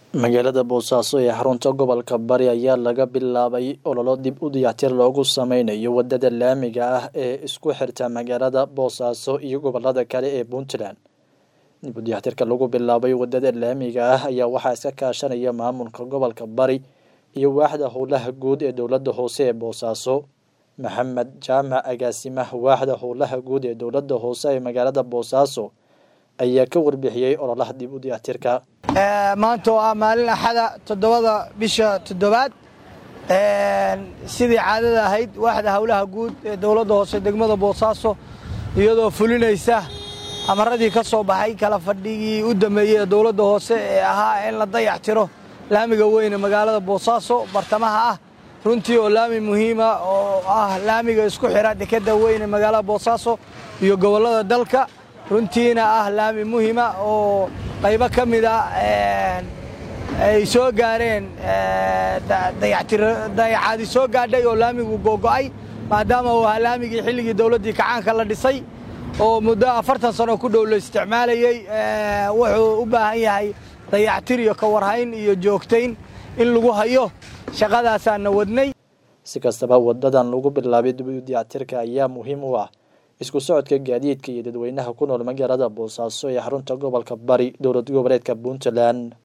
magaalada boosaaso ee xarunta gobolka bari ayaa laga bilaabay ololo dib u dayactir loogu sameynayo wadada laamiga ah ee isku xirta magaalada boosaaso iyo gobolada kale ee puntland dib u dayactirka lagu bilaabay wadada laamiga ah ayaa waxaa iska kaashanaya maamulka gobolka bari iyo waaxda howlaha guud ee dowladda hoose ee boosaaso maxamed jaamac agaasimaha waaxda howlaha guud ee dowladda hoose ee magaalada boosaaso ayaa ka warbixiyey ololaha dib u dayactirka maanta oo ah maalin axada toddobada bisha toddobaad sidii caadada ahayd waaxda howlaha guud ee dowladda hoose degmada boosaaso iyadoo fulinaysa amaradii ka soo baxay kala fadhigii u dambeeyey ee dowladda hoose ee ahaa in la dayactiro laamiga weyne magaalada boosaaso bartamaha ah runtii oo laami muhiima oo ah laamiga isku xira dekeda weyne magaalada boosaaso iyo gobollada dalka runtiina ah laami muhima oo qaybo ka mida ay soo gaareen dayacaadi soo gaadhay oo laamigu googo'ay maadaama uu ahaa laamigii xilligii dowladdii kacaanka la dhisay oo muddo afartan sano ku dhow la isticmaalayey wuxuu u baahan yahay dayactir iyo kawarhayn iyo joogtayn in lagu hayo shaqadaasaana wadnay si kastaba wadadan lagu bilaabay dib u dayactirka ayaa muhiim u ah isku socodka gaadiidka iyo dadweynaha ku nool magaalada boosaaso ee xarunta gobolka bari dowlad goboleedka puntland